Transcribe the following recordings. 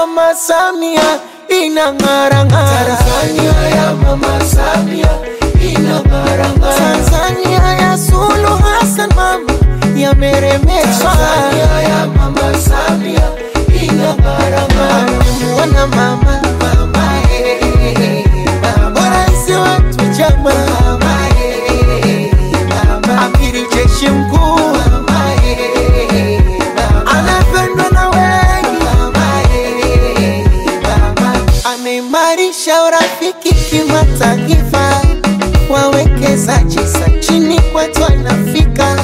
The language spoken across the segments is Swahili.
Mama Samia inang'ara ng'ara. Tanzania ya Mama Samia inang'ara ng'ara. Tanzania ya Suluhu Hassan mama yameremeshwa. Tanzania ya Mama Samia inang'ara ng'ara. Amemuona mama Mama eh, mama rais wetu chama mama eh, mama amiri jeshi mkuu mama eh, mama anapendwa na wengi, mama eh, mama ameimarisha urafiki kimataifa, wawekezaji sa chini kwetu anafika,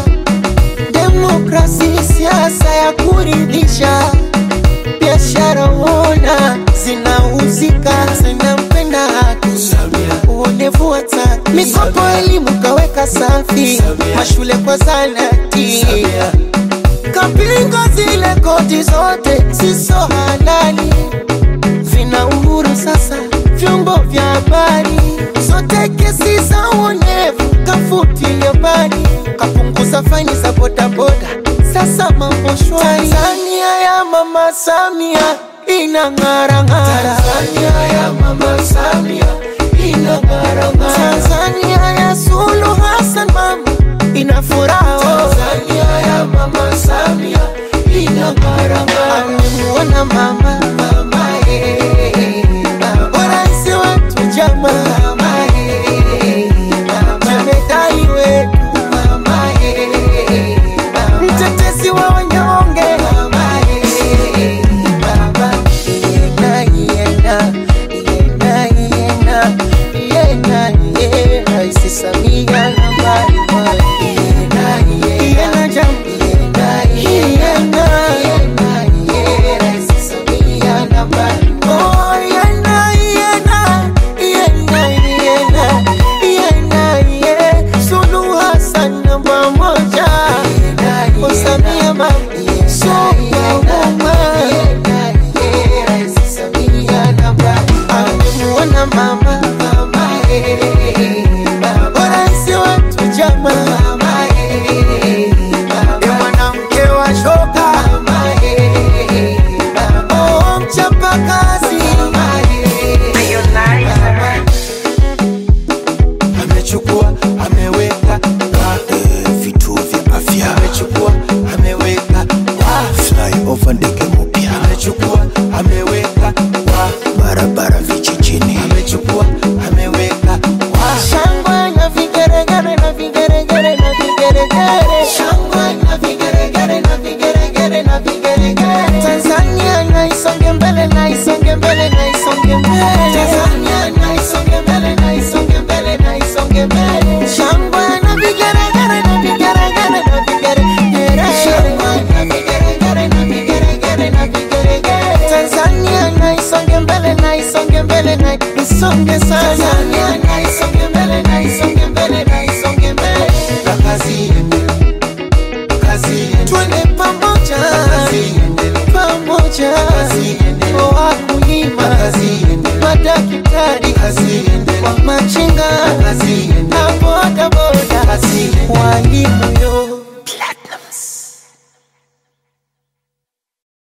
demokrasi siasa ya kuridhisha, biashara uona zinauzika, zinampenda haki Samia uonevu wa taki, mikopo elimu kaweka safi, Samia. mashule kwa zanati Samia kapinga zile koti zote siso halali, vina uhuru sasa vyombo vya habari, zote kesi za uonevu kafutilia mbali, kapunguza faini za bodaboda, sasa mambo shwari. Tanzania ya mama Samia inang'ara ng'ara, Tanzania ya Mama Samia inang'ara ng'ara. Tanzania ya Suluhu Hassan mama ina furaha oh. Tanzania ya Mama Samia inang'ara ng'ara. amemuona mama Mama eh, mama rais wetu chama mama eh, mama jemedali wetu mama eh, mama mtetezi wa wanyonge mama eh, mama Yena, yena, yena, yena, yena, ye, Rais Samia nambari moja. Yena, yena, Yena jam- yena, yena, yena, yena, ye, Rais Samia nambari oh, yena, yena, yena, yena, yena, ye, Suluhu Hassan namba moja. moja. Oh, Samia mama.